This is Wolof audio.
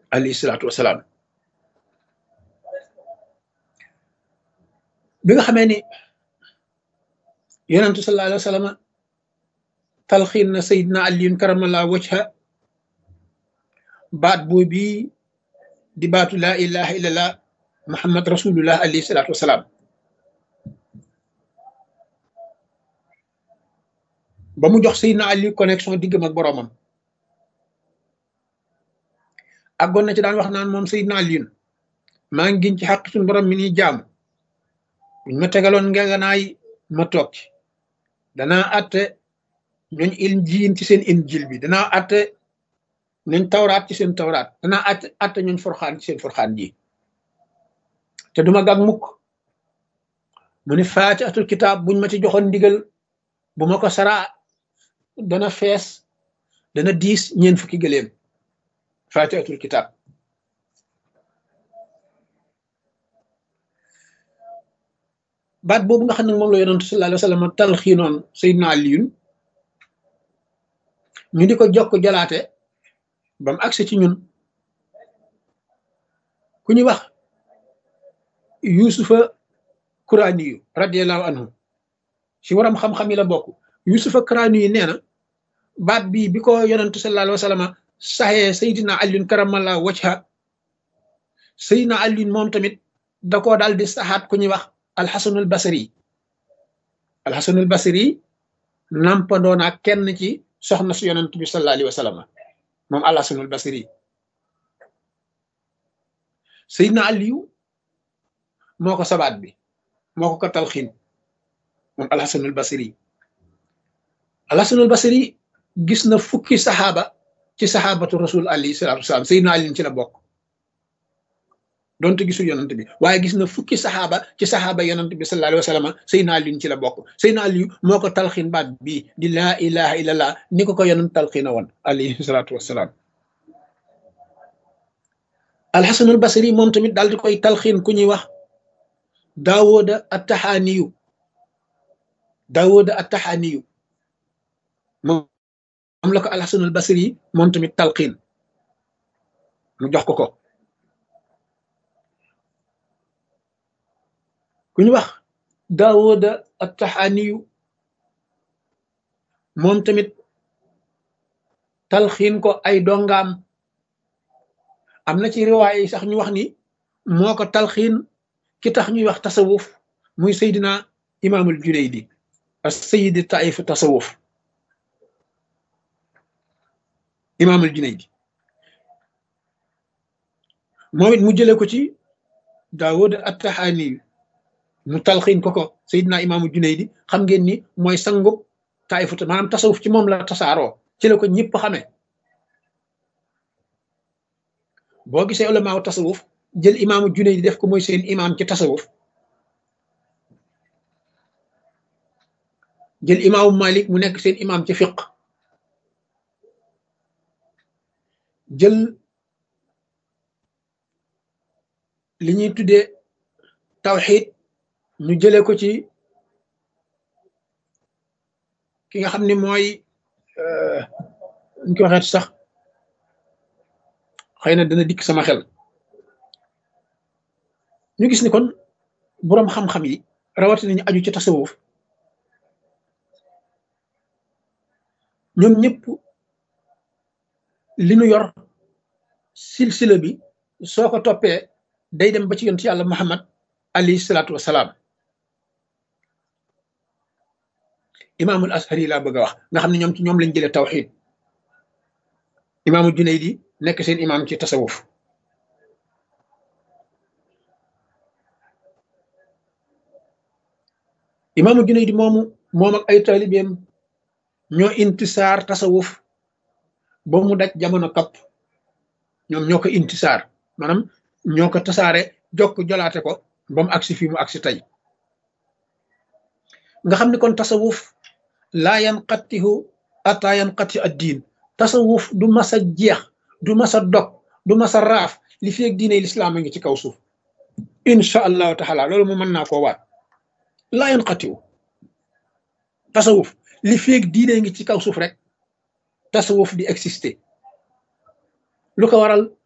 alayhi salaatu wasalaam bi nga xamee ni yonentu sallallahu alayhi wa sallam talxiin na sayidna aliyun karamallahu wajha baat boobu di baatu laa ilaha illallah muhammad rasulullah alayhi salaatu wasalaam ba mu jox sayidna ali connexion diggam ak boroomam àggoon na ci daan wax naan moom sayidna aliyun maa ngi giñ ci xaq suñu borom mi ni jaamu buñ ma tegaloon ngeganaay ma toog ci danaa atte ñooñ injiil ci seen injil bi danaa atte ñooñ tawraat ci seen tawraat danaa atte atte ñooñ forxaan ci seen forxaan ji te duma gàg mukk mu ni faati atul kitaab buñ ma ci joxoon ndigal bu ma ko saraa dana fees dana diis ñeen fukki gëléem faati atul kitaab baat boobu nga xam ne moom la yonentu sallallahu alayhi wa sallam talxiinoon Seydina Aliyun ñu di ko jokk jolaate ba mu agsi ci ñun ku ñuy wax yusufa kuraaniyu radiallahu anhu ci waram xam-xam yi la bokk yusufa kuraaniyu nee na baat bii bi ko yonentu sallallahu alayhi wa sallam saxee Seydina Aliyun karamallahu wajha Seydina Aliyun moom tamit da koo daal di saxaat ku ñuy wax alxasanul basri alxasanul basri nampandoo naa kenn ci soxna su yonent bi sallallahu alayhi wa sallam moom alxasanul basri Seydina Aliyu moo ko sabaat bi moo ko ko talxiin moom alxasanul basri alxasanul basri gis na fukki saxaaba ci saxaabatu rasul alayhi salaatu wasalaam Seydina Aliyu ci la bokk donte gisul yonent bi waaye gis na fukki saxaaba ci saxaaba yonent bi sallallahu alayhi wa sallam Seydina Aliyu ci la bokk Seydina Aliyu moo ko talxiin baat bii di laa ilaha illallah ni ko ko yonent talxiina woon alayhi salaatu wasalaam alxasanul basri moom tamit daal di koy talxiin ku ñuy wax daawooda attaxaaniyu daawooda attaxaaniyu moom la ko alxasanul basri moom tamit talxiin mu jox ko ko ku ñu wax daawooda attaxaaniyu moom tamit talxiin ko ay dongaam am na ci riwaay yi sax ñu wax ni moo ko talxiin ki tax ñuy wax tasawuf muy seydina imaamul junaydi as sayidi taif tasawuf imaamul junaydi moom it mu jële ko ci daawooda attaxaaniyu mu talxiin ko ko Seydina imaamu Junaydi xam ngeen ni mooy sangub taayifut maanaam tasawuf ci moom la tasaaroo ci la ko ñëpp xamee boo gisee ulamaaw tasawuf jël imaamu Junaydi def ko mooy seen imaam ci tasawuf jël imaamu Malik mu nekk seen imaam ci fiq jël li ñuy tuddee tawxiid ñu jëlee ko ci ki nga xam ne mooy ñu ko waxeet sax xëy na dana dikk sama xel ñu gis ni kon boroom xam-xam yi rawatina ñu aju ci tasawuf ñoom ñëpp li nu yor silsila bi soo ko toppee day dem ba ci yonent yàlla Muhammad alayhi salaatu wasalaam imaamul ashari laa bëgg a wax nga xam ne ñoom ci ñoom lañ jëlee tawxid imaamul junaydi nekk seen imaam ci tasawuf imaamul junaydi moomu moom ak ay taalibeem ñoo intisaar tasawuf ba mu daj jamono kapp ñoom ñoo ko intisaar maanaam ñoo ko tasaare jokk jolaate ko ba mu agsi fii mu agsi tey nga xam ne kon tasawuf laa yanqatihu ata yanqati ad diin tasawuf du mas a jeex du mas a dog du mas a raaf li fi ak diine lislaam a ngi ci kaw suuf incha allahu taala loolu mu mën naa koo waat laa yanqatihu tasawuf li fi ak diine ngi ci kaw suuf rek tasawuf di exister lu ko waral